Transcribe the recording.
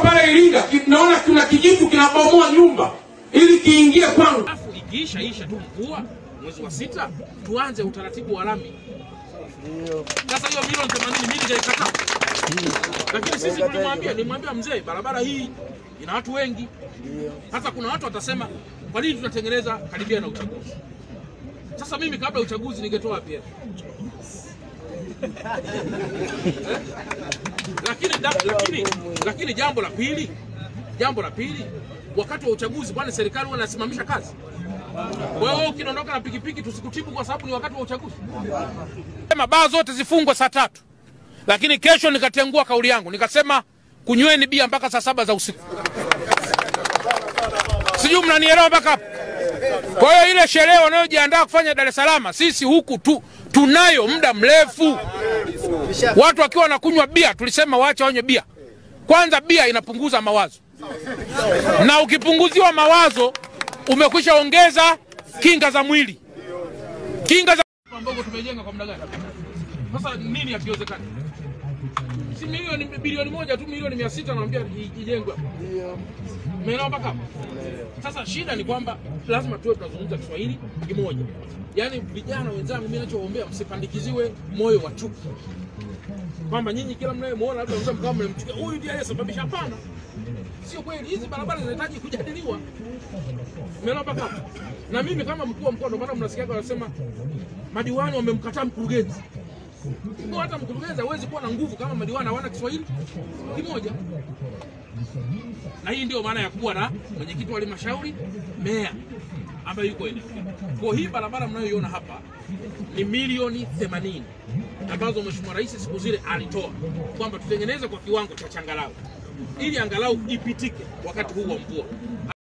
pale Iringa, ki- naona kuna kijitu kinabomoa nyumba ili kiingie kwangu. Alafu ikiisha isha tu mvua mwezi wa sita, tuanze utaratibu wa lami. Sasa hiyo milioni 80 mimi nikaikataa, lakini sisi tulimwambia, nimwambia mzee, barabara hii ina watu wengi. Hata kuna watu watasema kwa nini tunatengeneza karibia na uchaguzi. Sasa mimi kabla ya uchaguzi ningetoa pia lakini, da, lakini, lakini jambo la pili, jambo la pili, wakati wa uchaguzi, kwani serikali huwa inasimamisha kazi? Kwa hiyo ukiondoka na pikipiki tusikutibu kwa sababu ni wakati wa uchaguzi. Sema baa zote zifungwe saa tatu, lakini kesho nikatengua kauli yangu nikasema kunyweni bia mpaka saa saba za usiku. Sijui mnanielewa mpaka hapo? Kwa hiyo ile sherehe wanayojiandaa kufanya Dar es Salaam, sisi huku tu tunayo muda mrefu. Watu wakiwa wanakunywa bia, tulisema waache wanywe bia. Kwanza bia inapunguza mawazo, na ukipunguziwa mawazo umekwisha ongeza kinga za mwili, kinga za ambazo tumejenga kwa muda gani? Sasa nini hakiwezekani? Si milioni bilioni moja tu, milioni mia sita naambia ijengwe hapa. Umeelewa mpaka hapo? Sasa shida ni kwamba lazima tuwe tunazungumza Kiswahili kimoja. Yaani vijana wenzangu, mimi ninachoombea msipandikiziwe moyo wa chuki, kwamba nyinyi kila mnayemwona labda msema kama mnamchukia huyu ndiye aliyesababisha. Hapana, sio kweli. Hizi barabara zinahitaji kujadiliwa. Umeelewa mpaka hapo? Na mimi kama mkuu wa mkoa, ndio maana mnasikia wanasema madiwani wamemkataa mkurugenzi. Kwa hata mkurugenzi hawezi kuwa na nguvu kama madiwani hawana Kiswahili kimoja na hii ndio maana ya kuwa na mwenyekiti wa halmashauri, meya ambaye yuko eneo. Kwa hii barabara mnayoiona hapa ni milioni 80 ambazo Mheshimiwa Rais siku zile alitoa kwamba tutengeneze kwa kiwango cha changarawe ili angalau ipitike wakati huu wa mvua.